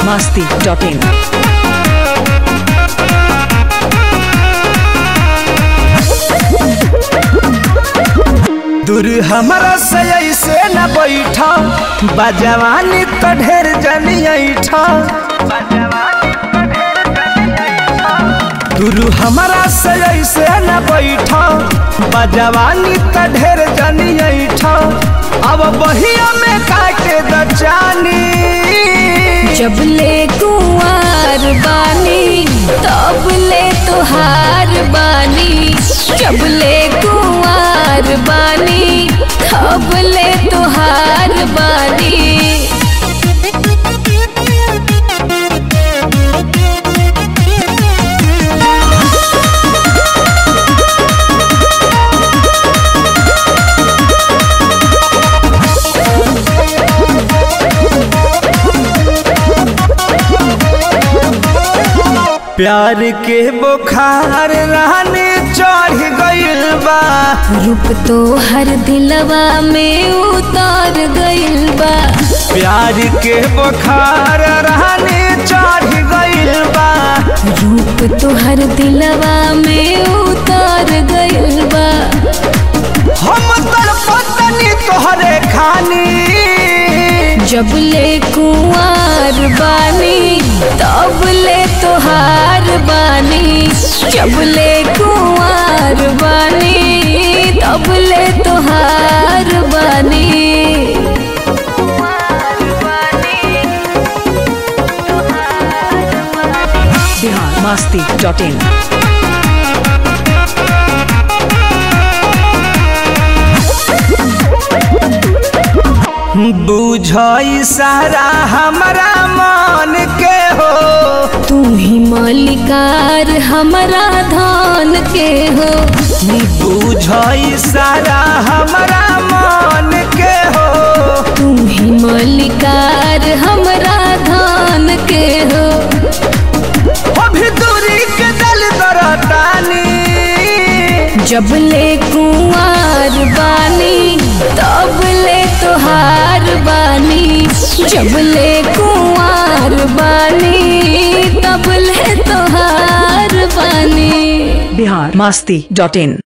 masti.in. दूर हमरा से ऐसे न बैठा बजवानी तो ढेर जनी ऐठा दूर हमरा से ऐसे न बैठा बजवानी तो ढेर जनी ऐठा अब बहिया में काटे दचानी जब ले कुंवार बानी तब ले तुहार बानी जब ले कुंवार बानी तब ले तुहार बानी प्यार के बुखार रहने चढ़ गइल बा रूप तो हर दिलवा में उतार गइल बा प्यार के बुखार रहने चढ़ गइल बा रूप तो हर दिलवा में उतार गइल बा हम तड़पतनी तोहरे खानी जब ले कुंवार बानी तब ले तुहार बानी जब ले कुंवार बानी तब ले तुहार बानी Bihar masti.in. बुझई सारा हमरा मन के हो तू ही मालिकार हमारा धान के हो बुझई सारा हमरा मन के हो तू ही मालिकार हमारा धान के हो अभी दूरी के दल दरतानी जब ले कुंवार बानी तब ले तुहार बानी जब ले कुंवार बानी तब ले तुहार बानी Bihar masti.in.